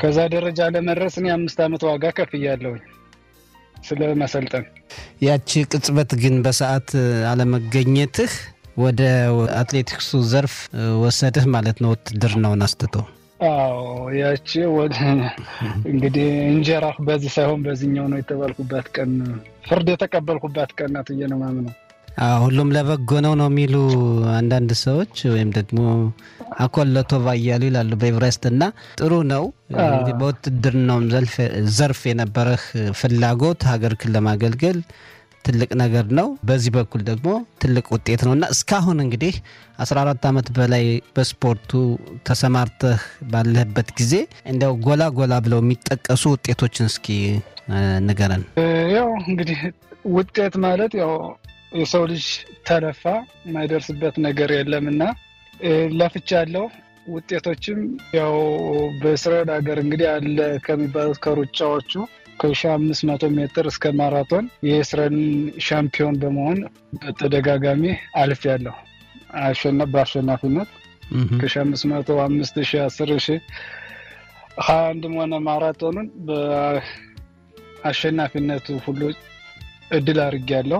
ከዛ ደረጃ ለመድረስ እኔ አምስት ዓመት ዋጋ ከፍያለሁኝ ስለ መሰልጠን። ያቺ ቅጽበት ግን በሰዓት አለመገኘትህ ወደ አትሌቲክሱ ዘርፍ ወሰድህ ማለት ነው፣ ውትድርናውን አስትቶ። አዎ ያቺ ወደ እንግዲህ እንጀራ በዚህ ሳይሆን በዚህኛው ነው የተባልኩባት ቀን፣ ፍርድ የተቀበልኩባት ቀን ናት ብዬ ነው የማምነው። ሁሉም ለበጎ ነው ነው የሚሉ አንዳንድ ሰዎች ወይም ደግሞ አኮለቶ ባያሉ ይላሉ በኤቨረስት እና ጥሩ ነው እንግዲህ በውትድርናውም ዘርፍ የነበረህ ፍላጎት ሀገርክን ለማገልገል ትልቅ ነገር ነው። በዚህ በኩል ደግሞ ትልቅ ውጤት ነው እና እስካሁን እንግዲህ 14 ዓመት በላይ በስፖርቱ ተሰማርተህ ባለህበት ጊዜ እንዲያው ጎላ ጎላ ብለው የሚጠቀሱ ውጤቶችን እስኪ ንገረን። ያው እንግዲህ ውጤት ማለት ያው የሰው ልጅ ተለፋ የማይደርስበት ነገር የለምና ለፍቻለሁ። ውጤቶችም ያው በእስራኤል ሀገር እንግዲህ አለ ከሚባሉት ከሩጫዎቹ ከሺ አምስት መቶ ሜትር እስከ ማራቶን የእስራኤል ሻምፒዮን በመሆን በተደጋጋሚ አልፌያለሁ። በአሸናፊነት ከሺ አምስት መቶ አምስት ሺ አስር ሺ ሀያ አንድም ሆነ ማራቶኑን በአሸናፊነቱ ሁሉ እድል አድርጌያለሁ።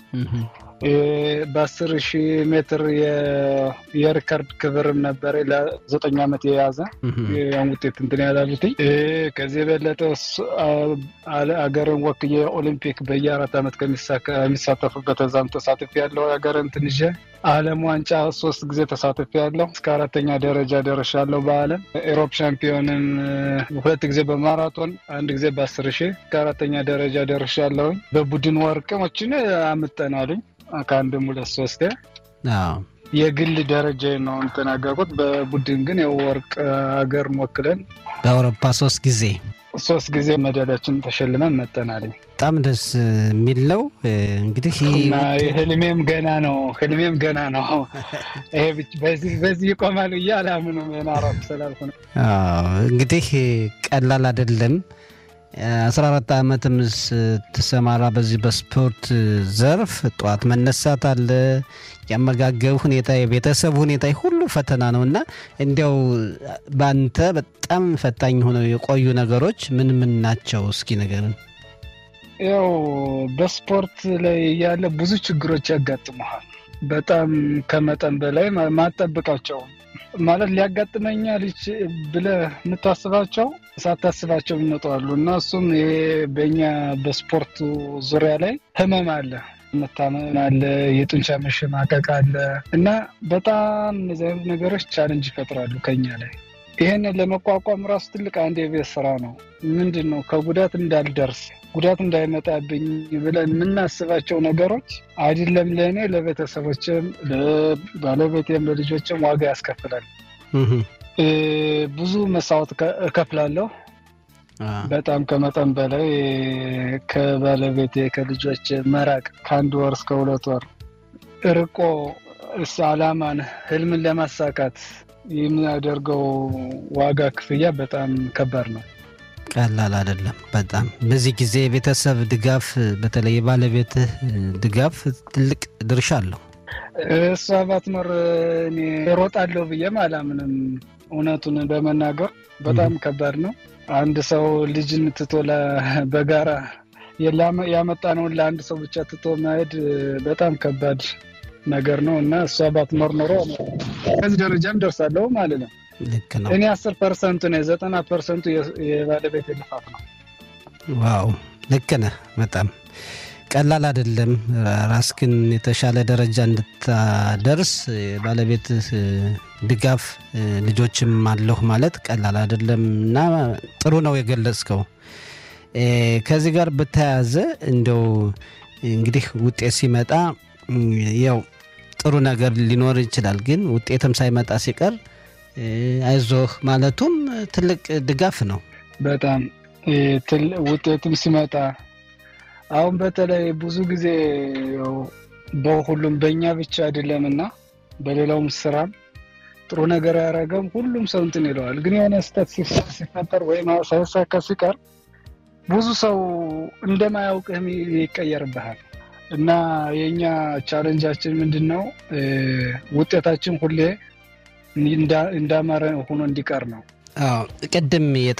በአስር ሺህ ሜትር የሪከርድ ክብርም ነበረ ለዘጠኝ ዓመት የያዘ ያን ውጤት እንትን ያላሉትኝ ከዚህ የበለጠ አገርን ወክዬ ኦሊምፒክ በየአራት ዓመት ከሚሳተፉበት እዛም ተሳትፍ ያለው ሀገርን ትንሽ ዓለም ዋንጫ ሶስት ጊዜ ተሳትፍ ያለው እስከ አራተኛ ደረጃ ደርሻለሁ። በዓለም ኤሮፕ ሻምፒዮንም ሁለት ጊዜ በማራቶን አንድ ጊዜ በአስር ሺህ እስከ አራተኛ ደረጃ ደርሻለሁኝ። በቡድን ወርቅሞችን አምጠናሉኝ ከአንድም ሁለት ሶስት የግል ደረጃ ነው እንተናገርኩት። በቡድን ግን የወርቅ ሀገር ወክለን በአውሮፓ ሶስት ጊዜ ሶስት ጊዜ ሜዳሊያችን ተሸልመን መጠናለኝ። በጣም ደስ የሚል ነው። እንግዲህ ህልሜም ገና ነው። ህልሜም ገና ነው። ይሄ በዚህ ይቆማል ብዬ አላምንም። ናራፍ ስላልኩ ነው። እንግዲህ ቀላል አይደለም። አስራ አራት ዓመትም ስትሰማራ በዚህ በስፖርት ዘርፍ ጠዋት መነሳት አለ፣ የአመጋገብ ሁኔታ፣ የቤተሰብ ሁኔታ ሁሉ ፈተና ነው እና እንዲያው በአንተ በጣም ፈታኝ ሆነው የቆዩ ነገሮች ምን ምን ናቸው? እስኪ ንገረን። ያው በስፖርት ላይ ያለ ብዙ ችግሮች ያጋጥመሃል። በጣም ከመጠን በላይ ማጠብቃቸው ማለት ሊያጋጥመኛል ብለህ የምታስባቸው ሳታስባቸው ይመጣሉ እና እሱም ይሄ በእኛ በስፖርቱ ዙሪያ ላይ ህመም አለ፣ መታመም አለ፣ የጡንቻ መሸማቀቅ አለ እና በጣም እነዚህ አይነት ነገሮች ቻለንጅ ይፈጥራሉ ከኛ ላይ። ይህንን ለመቋቋም ራሱ ትልቅ አንድ የቤት ስራ ነው። ምንድን ነው ከጉዳት እንዳልደርስ ጉዳት እንዳይመጣብኝ ብለን የምናስባቸው ነገሮች አይደለም ለእኔ ለቤተሰቦችም፣ ለባለቤቴም፣ ለልጆችም ዋጋ ያስከፍላል። ብዙ መስዋዕት እከፍላለሁ። በጣም ከመጠን በላይ ከባለቤቴ ከልጆች መራቅ ከአንድ ወር እስከ ሁለት ወር ርቆ እስ አላማን ህልምን ለማሳካት የሚያደርገው ዋጋ ክፍያ በጣም ከባድ ነው። ቀላል አይደለም። በጣም በዚህ ጊዜ የቤተሰብ ድጋፍ በተለይ የባለቤትህ ድጋፍ ትልቅ ድርሻ አለው። እሷ ባትኖር እኔ እሮጣለሁ ብዬም አላምንም። እውነቱን በመናገር በጣም ከባድ ነው። አንድ ሰው ልጅን ትቶ በጋራ ያመጣነውን ለአንድ ሰው ብቻ ትቶ መሄድ በጣም ከባድ ነገር ነው እና እሷ ባትኖር ኖሮ ከዚህ ደረጃም ደርሳለሁ ማለት ነው። ልክ ነው። እኔ አስር ፐርሰንቱ ነው፣ ዘጠና ፐርሰንቱ የባለቤት ልፋት ነው። ዋው ልክ ነህ። በጣም ቀላል አይደለም። ራስክን የተሻለ ደረጃ እንድታደርስ ባለቤትህ ድጋፍ ልጆችም አለሁ ማለት ቀላል አይደለም እና ጥሩ ነው የገለጽከው። ከዚህ ጋር በተያያዘ እንደው እንግዲህ ውጤት ሲመጣ ያው ጥሩ ነገር ሊኖር ይችላል፣ ግን ውጤትም ሳይመጣ ሲቀር አይዞህ ማለቱም ትልቅ ድጋፍ ነው። በጣም ውጤትም ሲመጣ አሁን በተለይ ብዙ ጊዜ በሁሉም በእኛ ብቻ አይደለም እና በሌላውም ስራም ጥሩ ነገር ያደረገም ሁሉም ሰው እንትን ይለዋል። ግን የሆነ ስህተት ሲፈጠር ወይም ሳይሳካ ሲቀር ብዙ ሰው እንደማያውቅህም ይቀየርብሃል እና የእኛ ቻለንጃችን ምንድን ነው? ውጤታችን ሁሌ እንዳማረ ሆኖ እንዲቀር ነው። ቅድም